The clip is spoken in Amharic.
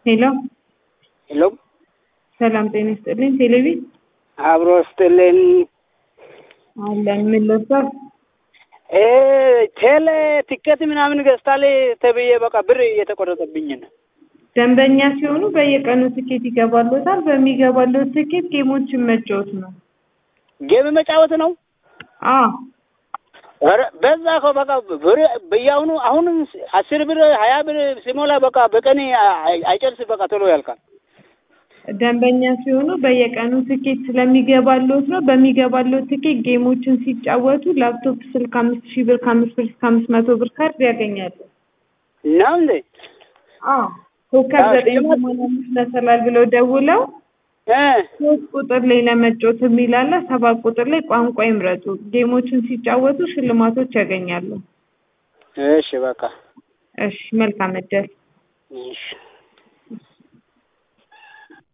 ሄሎ ሄሎ ሰላም ጤና ይስጥልኝ። ቴሌቪ አብሮ ስጥልን። አለን ምን ለብሳል? እ ቴሌ ቲኬት ምናምን ገዝታል ተብዬ በቃ ብር እየተቆረጠብኝ ነው። ደንበኛ ሲሆኑ በየቀኑ ትኬት ይገባሎታል። በሚገባሎት ትኬት ጌሞችን መጫወት ነው። ጌም መጫወት ነው። አ ኧረ በዛ እኮ በቃ ብር በየአሁኑ አሁን አስር ብር ሀያ ብር ሲሞላ በቃ በቀን አይ- አይጨርስ በቃ ቶሎ ያልቃል። ደንበኛ ሲሆኑ በየቀኑ ትኬት ስለሚገባሎት ነው። በሚገባሎት ትኬት ጌሞችን ሲጫወቱ ላፕቶፕ፣ ስልክ አምስት ሺህ ብር ከአምስት ብር እስከ አምስት መቶ ብር ካርድ ያገኛሉ። ነው እንዴ? አ ኮከብ አዎ፣ ዘጠኝ ሽልማት- ሰማንያ አምስት መሰላል ብለው ደውለው እ ሶስት ቁጥር ላይ ለመጫወት የሚል አለ። ሰባት ቁጥር ላይ ቋንቋ ይምረጡ። ጌሞችን ሲጫወቱ ሽልማቶች ያገኛሉ። እሺ በቃ እሺ መልካም እድል። እሺ